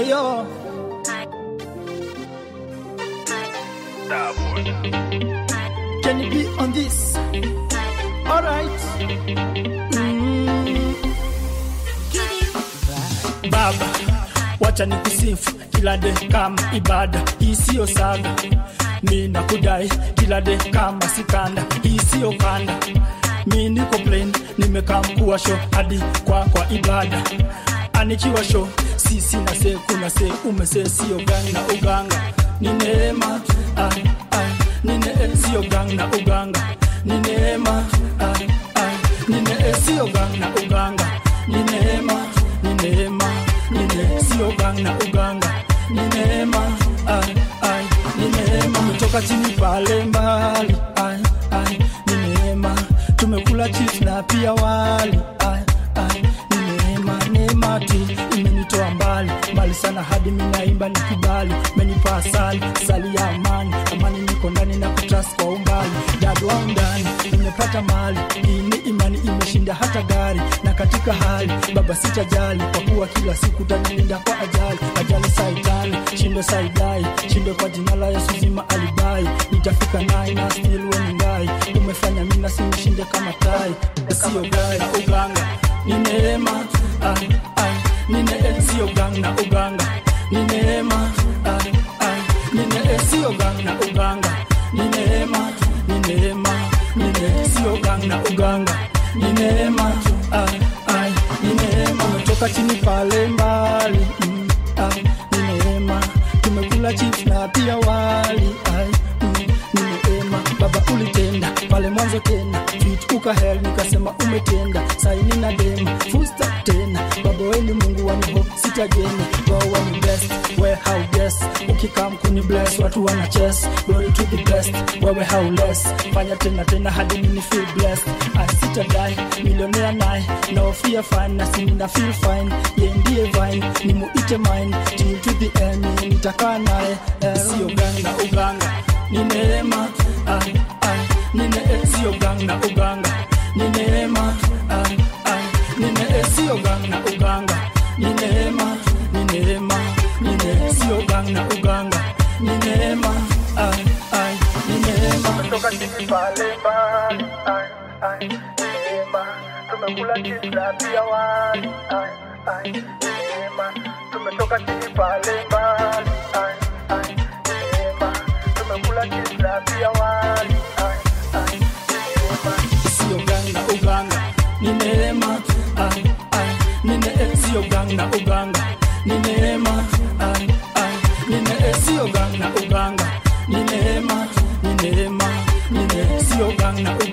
Hey yo, can you be on this? Alright. Mm. Baba, wacha nikusifu kila de kama ibada, hii siyo saga. Mi nakudai kila de kama sikanda, hii siyo kanda. Mi niko plain, nimekaa mkuu wa show hadi kwa kwa ibada. Anikiwa show, sisi na se kuna se umese sio gang na uganga. Ni neema, ai ai, ni ne sio gang na uganga. Ni neema, ai ai, ni ne sio gang na uganga. Ni neema, ni neema, ni ne sio gang na uganga. Ni neema, ai ai, ni neema. Tumetoka chini pale mbali, ai ai, ni neema. Tumekula chips na pia wali, ai ai, ni neema, neema tu imenitoa mbali mbali sana hadi minaimba nikibali menipa asali sali ya amani amani niko ndani na kutras kwa umbali dadu wa ndani nimepata mali hii ni imani imeshinda hata gari na katika hali baba sitajali kwa kuwa kila siku tanilinda kwa ajali ajali saitani shindo saidai shindo kwa jina la yesu zima alibai nitafika nai na still weningai umefanya mina sinishinde kama tai sio gai na uganga ni neema ai, ai, ni ne sio gang na uganga ni neema ai, ai, ni ne sio gang na uganga ni neema ni neema ni ne sio gang na uganga ni neema ai, ai, ni neema umetoka chini pale mbali mm, ai, ni neema tumekula chips na pia wali ai, mm, ni neema baba ulitenda pale mwanzo tena fit ukahel nikasema umetenda saini na dema fusta tena baba weni mungu waniho sitajeni go wani best we how guess ukikam kuni bless watu wana chess glory to the best wewe how less fanya tena tena hadi mini feel blessed I sitadai millionaire naye no fear fine na sini na feel fine ye ndiye vine ni muite mine till to the end nitakaa naye eh, sio gang na uganga ni neema ai ai ni ne sio gang na uganga ni neema ai ai ni ne sio gang na uganga ni neema ni neema ni ne sio gang na uganga ni neema ai ai ni neema kutoka chini pale mbali ai ai ni neema tumekula chips na pia wali ai ai ni neema tumetoka chini pale mbali ai ai ni neema tumekula chips na pia wali ai ai ni neema sio gang na uganga ni neema ai ai ni ne sio gang na uganga ni neema ai ai ni ne sio gang na uganga ni neema ni neema ni ne sio gang na uganga